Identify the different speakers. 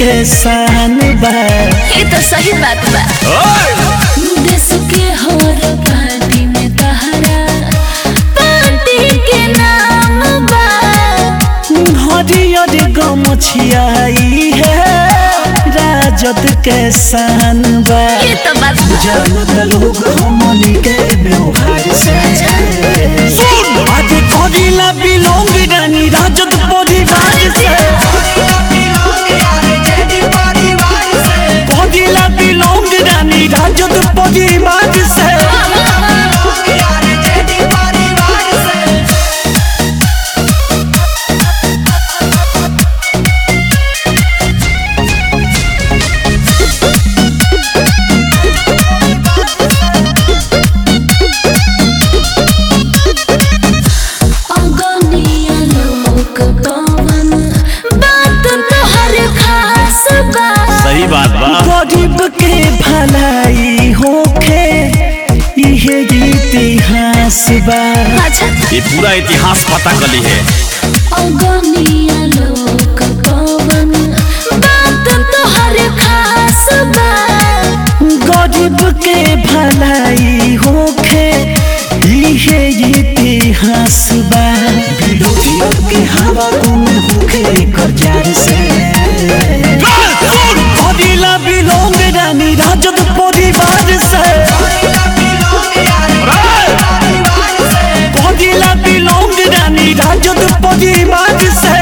Speaker 1: के शान बा
Speaker 2: ये तो सही बात बा देश के हर पार्टी में तहरा पार्टी के नाम बा
Speaker 1: हरियर गमछियाई है राजद के शान बा
Speaker 2: ये तो बात बा
Speaker 1: जानत लोग हमनी के व्यवहार से आगे करिला बिलोंग रानी राजद परिवार से करिला बिलोंग रानी राजद परिवार से
Speaker 2: अगनिया लोक पवन बात तो हर खास बा
Speaker 3: सही बात बा
Speaker 1: गरीब के भलाई होखे इहे इतिहास बा
Speaker 2: अच्छा
Speaker 3: ये पूरा इतिहास पता कली है
Speaker 2: अगनिया लोक पवन बात तो हर खास बा
Speaker 1: गरीब के भलाई होखे इहे इतिहास बा विरोधियों के हवा गुम होखे करजार से कदिला बिलोंग रानी राजद परिवार से कदिला बिलोंग रानी राजद परिवार से